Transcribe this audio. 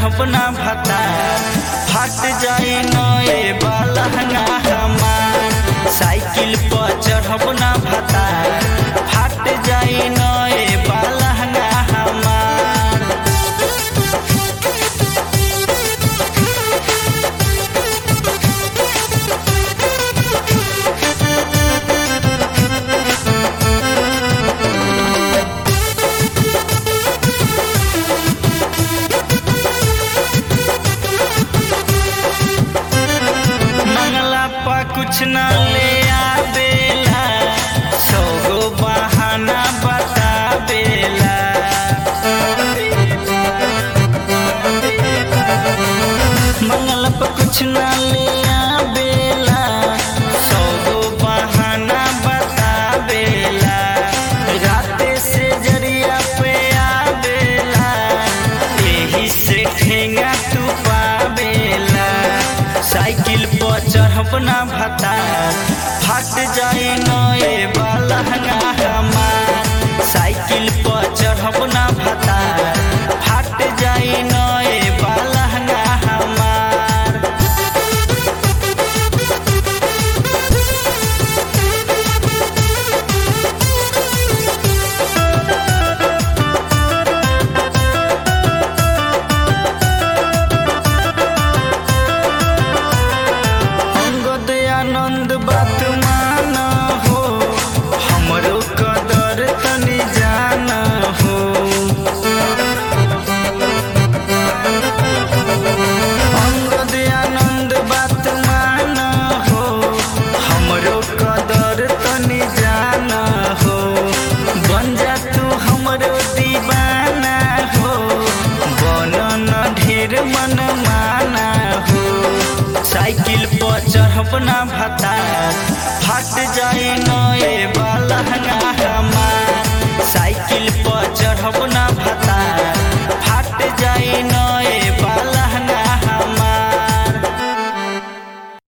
चढ़ब ना भता फट जाई नए बालहना हमार साइकिल पर चढ़ब ना भता फट जाई नए बालहना हमार मंगला पा कुछ ना ले आवेला सौ गो बहाना बतावेला मंगला पा कुछ ना ले आवेला सौ गो बहाना बतावेला राते से जरिया पे आवेला यही से ठेंगा तू पावेला साइकिल पर चढ़ब ना भता फट जाए नए बालहना हमार साइकिल पर चढ़ब ना भता फट जाए नए बालहना हमार अंगद आनंद बात मान हो हमरो कदर तनी जान हो अंगद आनंद बात मान हो हमरो कदर तनी जान हो बन जा तू हमरो दीवाना हो बनन ढेर मन माना हो साइकिल पर चढ़ब ना भता फट जाए नए बालहना हमार साइकिल पर चढ़ब ना भता फट जाए न